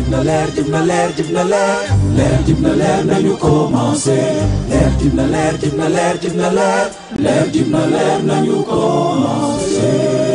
jib na leer jib na leer jib na leer leer jib na leer nañu commencé leer jib na leer jib na leer jib na leer leer jib na leer nañu commencé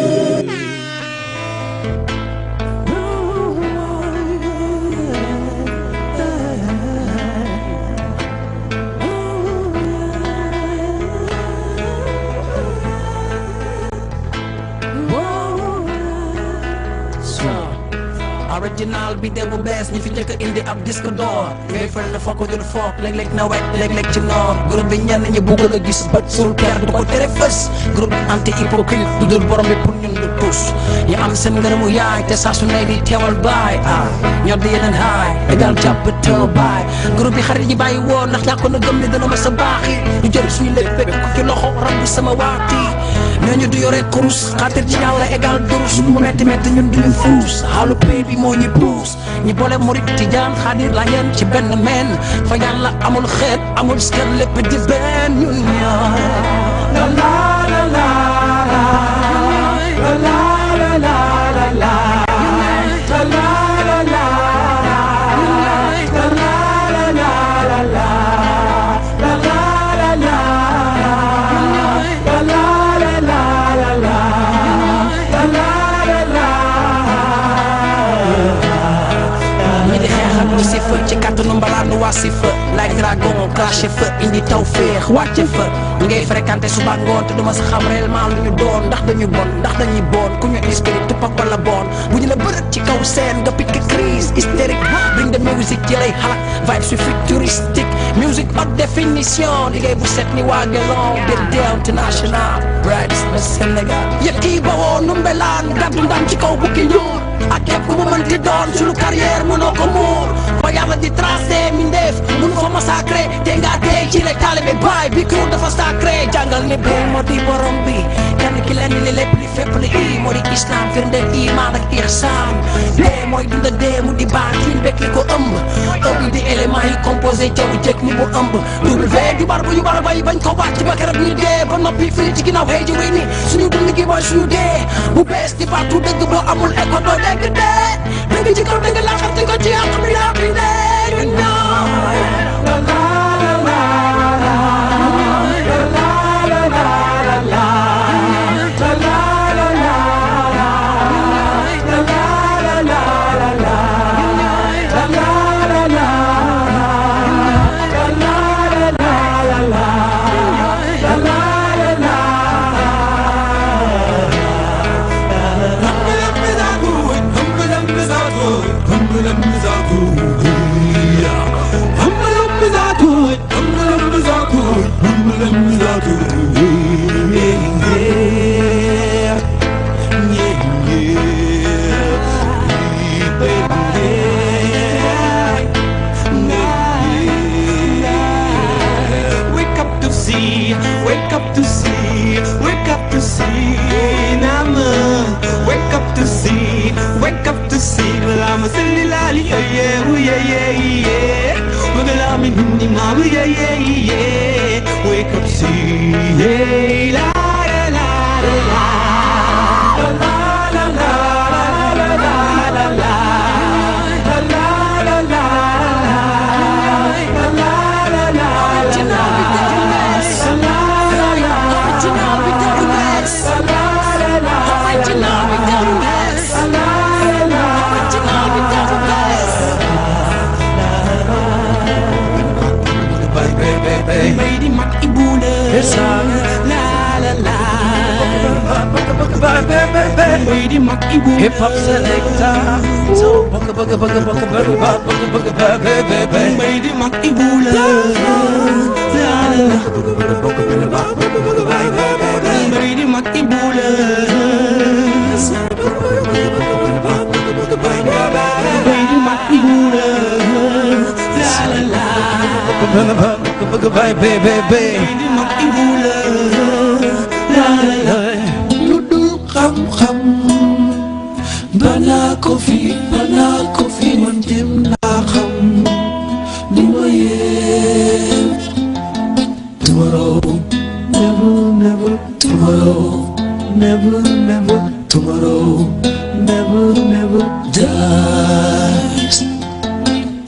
original bi de bu bees ñi fi njëkk a indi ab disque d'or ngay fël na fokk du foog léeg-léeg na wet léeg-léeg ci noor groupe bi ñenn ñi bugg la gis bët sul peer du ko tere fës groupe anti hypocrite du dul borom bi pour ñun du tus ñu am seen ngërëmu yaay te saa su ne di teewal baay ah ñor di yeneen haay égal jàpp teew baay groupe bi xarit ñi bàyyi woon ndax ñàkkoon na gëm ne dana ma sa baaxi ñu jël suñu lépp fekk ko ci loxo rabbi sama waati ñooñu du yore kurus xaatir ci yàlla égal durus mu metti metti ñun duñu fuus xaalu pay bi moo ñu puus ñi boole murit tijaan xaadir la yeen ci benn meen fa yàlla amul xeet amul skel lépp di benn ñun ñaar la la la la la la la la la la la la la ñi di xeexal lu si fa ci kàttanu mbalaat nu waa si fa like dragon craché fa indi taw féex wàcce fa ñi ngay fréquenté suba ngoon te duma sa xam réellement lu ñu doon ndax dañu bon ndax dañuy bon ku ñu inspiré tupak wala bon bu ñu la bërët ci kaw scène nga pique crise hystérique bring the music ci lay xalak vibe su futuristique music haute définition liggéey bu set ni waa gelon bir deew international brightest na Sénégal yëpp kii ba woo numbelaan gàddu ndam ci kaw bukki ñuur ak képp ku mu mënti doon suñu carrière mënoo ko muur ba yàlla di tracé mindeef mun fa massacré te nga tey ci le taalibe baay bi kuur dafa sacré jàngal ni bee moo di borom bi kenn ki lenn li lépp li fépp li i moo di islam firndeel iman ak ihsan dee mooy dunda dee mu di baatin bekk li ko ëmb ëmb di élément yi composé jaww jëkk ni mu ëmb double V di bar bu ñu bar bay bañ ko wàcc ba keroog ñu dee ba noppi fii ci ginnaaw xëy ji wéy ni suñu dund gi mooy suñu dee bu bees di partout dëgg boo amul écho doo dégg dee dëgg ci kaw dëgg laa xam te ko ci yàq mi yaa fi dee ñu ñoo la la la la la la la la la Wake up to see, wake up to see, wake up to see, Nama. Wake up to see, wake up to see, Malama Salilali, yeah, yeah, ooh, yeah, yeah, yeah. Magalami ni mama, yeah, yeah, yeah. Wake up, see, yeah, la, la, la, la, la. La, la, la, la, la, la, la, la. La, la, la, la, la, la, la, la, la, la. Baby, mak ibu la la la Baby, mak ibu Hip hop selector So bugga bugga bugga bugga bugga bugga bugga bugga bugga bugga Baby, mak ibu la la la Baby, mak ibu la Baby, mak ibu la la la la bugga bugga bugga bugga bugga Baby, mak ibu la la la la lu dul xam-xam banaa ko fi banaa ko fi man jëm naa xam li ma yéem tomorrow never never tomorrow never never tomorrow never never dies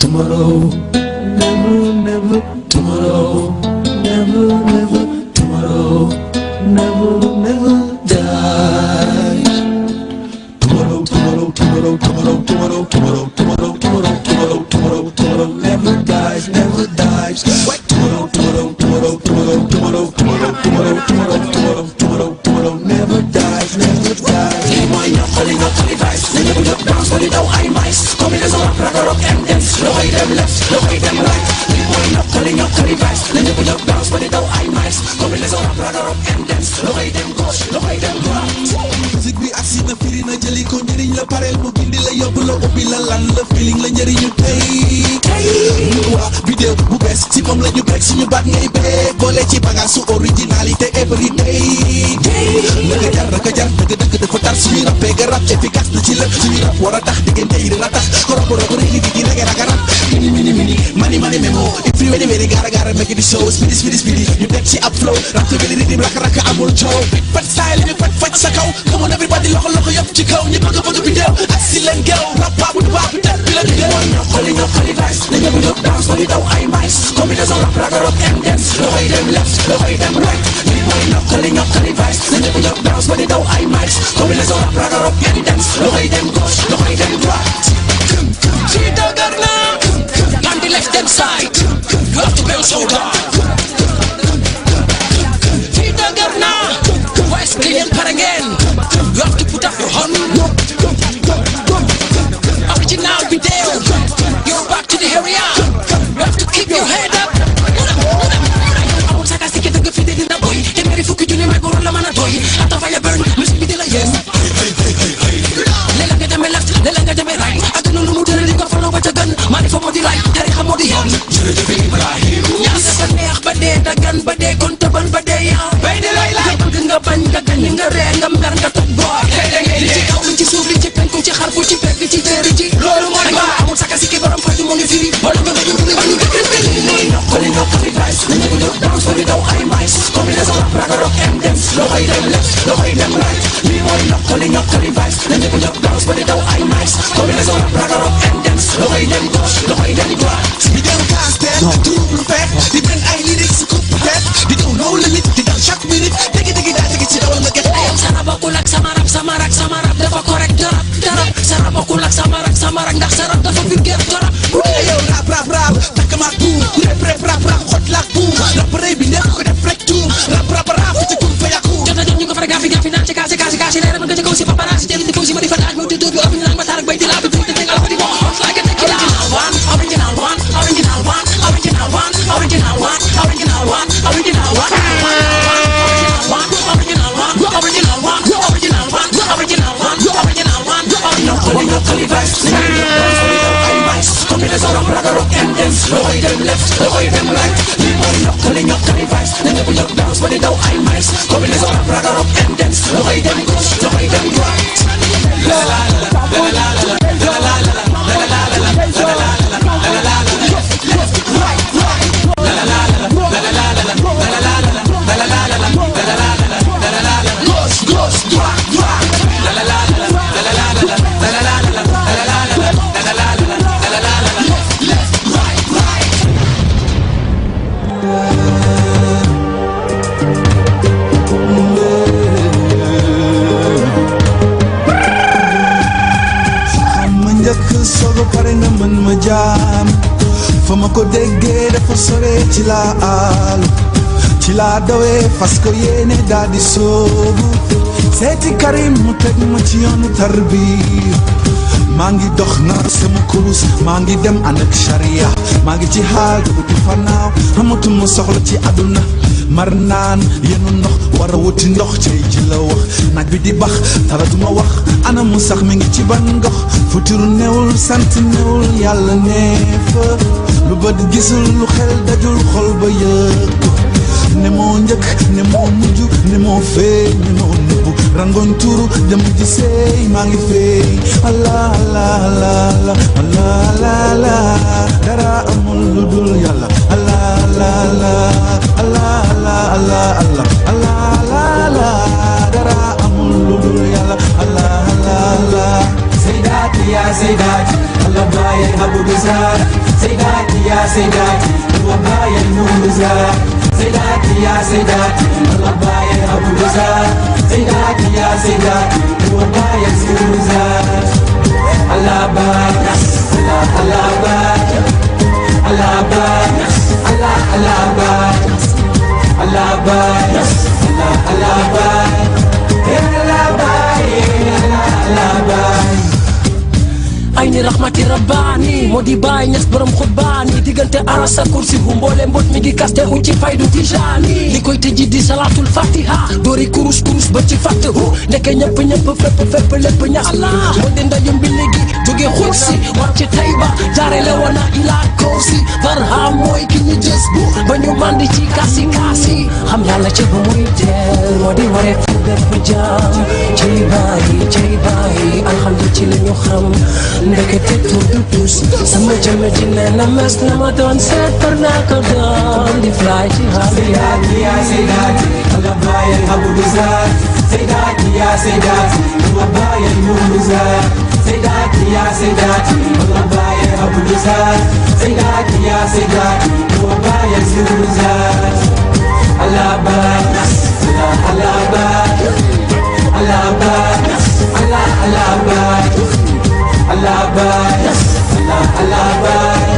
tomorrow, never, never, tomorrow, never, never, tomorrow, never, never dies. Tomorrow, tomorrow, tomorrow, tomorrow, tomorrow, tomorrow, tomorrow, tomorrow, tomorrow, tomorrow, tomorrow, never dies, never dies. Wait, tomorrow, tomorrow, tomorrow, tomorrow, tomorrow, tomorrow, tomorrow, tomorrow, tomorrow, tomorrow, tomorrow, never dies, never dies. lii mooy ñokkali ñokkali vice na ñëpp jóg danse ba di daw ay mice combinaison rap raga rock and dance loxoy dem left loxoy dem right lii mooy ñokkali ñokkali vice na ñëpp jóg danse ba di daw ay mice combinaison rap raga rock and dance loxoy dem gauche loxoy dem droite musique bi agsi na firi na jëli ko njëriñ la pareel mu gindi la yóbbu la ubbi la lan la feeling la njëriñu tey tey waa vidéo bu bees si moom la ñu break suñu baat ngay bee boole ci bagage su originalité every day naka jar naka jar dëgg dëgg dafa tar suñuy rappee ga rap efficace na ci lépp suñuy rap war a tax diggante yi dina tax korobo robo rek di di rege raga rap mini mini mini mani mani memo if you ready ready gara gara make it show speedy speedy speedy ñu teg ci ab flow rap te bili ridim raka raka amul coow pat style bi pat faj sa kaw come on everybody loxo loxo yëpp ci kaw ñi bëgg bëgg bi deew ak si leen geew rap paa bu baax bi tel bi la di deew ñokkali ñokkali vice na ñëpp jóg danse ba di daw ay mice combinaison rap raga rock and dance loxoy dem left loxoy dem right lii mooy ñokkali ñokkali vice na ñëpp jóg danse ba di daw ay mice combinaison rap raga rock and dance loxoy dem gauche loxoy dem droite ci dëgër na on the left hand side you have to bend shoulder ci dëgër na west gi yéen pare ngeen you have to put up your hand original video you're back to the area you have to keep your head up amul saka si dëgg fi de dina boy téeméeri fukki junni may góor la mën a doy ata faya burn musique bi di la yéen léeg-léeg nga demee left léeg-léeg nga demee right ak noonu mu tëral di ko follow ba ca gën maa di fa moo di lay tarixa moo di yoon jërëjëf Ibrahim ñaas dafa neex ba dee dagan ba dee kon tëbal ba dee yaa bay di lay lay bëgg nga bañ nga gañ nga ree nga mer nga toj boor li ci kaw li ci suuf li ci penku ci xarfu ci pegg ci téere ci loolu mooy ba amul saka si ki borom faju moo ngi firi wala nga nga ñu ba ñu mooy ñokkali ñokkali vice na ñu jóg danse ba di daw ay mice combinaison rap raga rock and dance loxoy dem left loxoy dem right lii mooy ñokkali ñokkali vice na ñu jóg danse ba di daw ay mice combinaison rap raga rock and dance loxoy dem gauche loxoy dem droite di dem castel trouble fait di benn ay lyrics su coupe tête di daw no limit di dal chaque minute dégg dégg daa dégg ci dawal nga get ayam sara bokkul ak sama rap sama rap sama rap dafa correct darab darab sara bokkul ak sama rap sama rap ndax sa rap dafa vulgaire darab yow rap rap rap takk maak buum rap rap rap rap xot laak buum rap rëy bi nekk ko def rek tuum rap rap rap ci kun fa yàqu jot na jot ñu ko fara gaafi gaafi naan ci kaasi kaasi kaasi leeral nga ci kaw si paparazzi jëli di si ma di fa daaj moo di dóor bi ëpp ñu naan ma taar ak bay di laa bi tuuti te nga di bon hot like a tequila original one original one original one original one original one original one original one original one original one original one original one original one ñokkali ñokkali vice ay mice combinaison rap raga rock and dance loxoy dem left loxoy dem right lii mooy ñokkali ñokkali vice na ñëpp jóg danse ba di daw ay mice combinaison rap raga rock and dance loxoy dem gauche loxoy dem droite gauche gauche droite droite left right right xam ma njëkk soog a pare nga mën ma jaam fa ma ko déggee dafa sore ci laa aalu ci laa dawee fas ko yéene daal di soobu seeti Karim mu teg ma ci yoonu tarbiya maa ngi dox na sama kurus maa ngi dem ànd ak charia maa ngi ci xaal te uti fanaaw amatuma soxla ci àdduna mar naan yenu ndox war a wuti ndox cey ji la wax naaj bi di bax dara duma wax ana mu sax mi ngi ci ban ngox futuru newul sant newul yàlla nee fa lu bët gisul lu xel dajul xol ba yëg ko ne moo njëkk ne moo mujj ne moo feeñ ne moo nëbbu rangoon tuuru jëm ji seey maa ngi feeñ allah allah allah allah allah allah dara amul lu dul yàlla allah allah allah allah allah allah allah allah allah dara amul lu dul yàlla allah allah allah Sayyidati ya Sayyidati Allah baye Abu Bizar سيداتي يا سيداتي وبايا المنزات سيداتي يا سيداتي وبايا أبو الوزات سيداتي يا سيداتي وبايا المنزات الله باي الله الله باي الله باي الله الله باي الله باي الله الله باي الله باي الله الله باي ay ni raxmati rabbaani moo di bàyyi ñes borom xutbaani diggante aras ak kursi hu mboole mbot mi di kaste hu ci faydu tijaani li koy tëji di salaatul fatiha doori kurus kurus ba ci fatt hu ndeke ñëpp ñëpp fépp fépp lépp ñax allah moo di ndajum bi léegi jóge xursi wàcc tayba jaare le wana ilaa koosi barham mooy ki ñu jës bu ba ñu mandi ci kaasi kaasi xam yàlla ci bu muy teel moo di waree fu bépp jaam cey bàyyi cey bàyyi alhamdu ci li ñu xam ndekete tur du tus sama jëmm ji nee na mes na ma doon seet par naa ko doon di fly ci xaal سيداتي يا سيداتي الأبايا أبو بزار سيداتي يا سيداتي الأبايا المنزات سيداتي يا سيداتي الأبايا أبو بزار سيداتي يا سيداتي الأبايا المنزات الأبايا الله الأبايا الأبايا الله الأبايا الأبايا الله الأبايا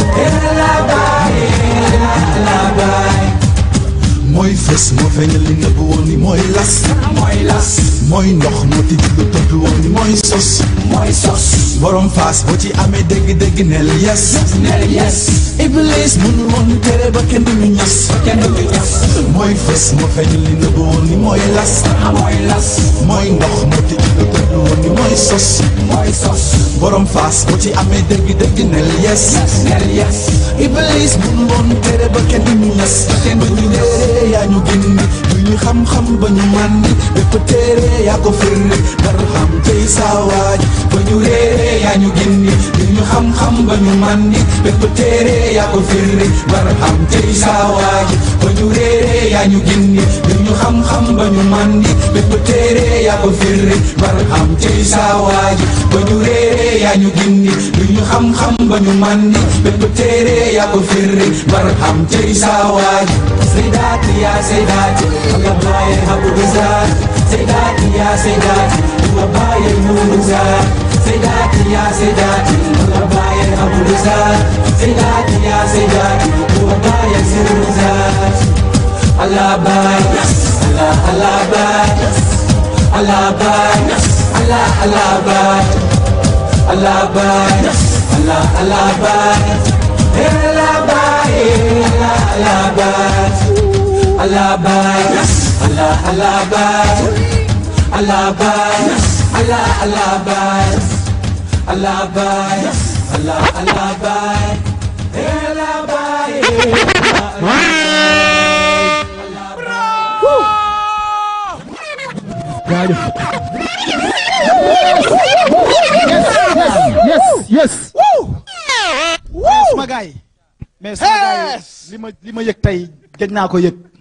الأبايا الأبايا mooy fës moo feeñal li nëbb woon ni mooy las mooy las mooy ndox moo tijji lu tëdd woon ni mooy sos mooy sos borom faas boo ci amee dégg-dégg neel yes neel yes iblis mënul woon tere ba kenn du ñu ñas kenn du ñas mooy fës moo feeñal li nëbb woon ni mooy las mooy las mooy ndox moo tijji lu tëdd woon ni mooy sos mooy sos borom faas boo ci amee dégg-dégg neel yes neel yes iblis mënul woon tere ba kenn du ñu ñas kenn ba du ñu ñu ñas. téere yaa ñu gindi du ñu xam-xam ba ñu màndi bépp téere yaa ko firnde barham tey saawaaj ba ñu réeree yaa ñu gindi du ñu xam-xam ba ñu màndi bépp téere yaa ko firnde barham tey saawaaj ba ñu réeree yaa ñu gindi du ñu xam-xam ba ñu màndi bépp téere yaa ko firnde barham tey saawaaj ba ñu réeree yaa ñu gindi du ñu xam-xam ba ñu màndi bépp téere yaa ko firnde barham tey saawaaj Sayyidati ya Sayyidati Allah baye habu bizar Sayyidati ya Sayyidati Allah baye munuzar Sayyidati ya Sayyidati Allah baye habu bizar Sayyidati ya Sayyidati Allah baye ziruzar Allah baye Allah Allah baye Allah baye Allah Allah baye Allah baye Allah Allah baye Allah baye Allah Allah baye Allah baye Allah Allah baye Allah baye Allah Allah baye Allah baye Allah Allah baye Allah baye yes yes mais suma gars yi mais suma gars yi li ma li ma yëg tey gëj naa ko yëg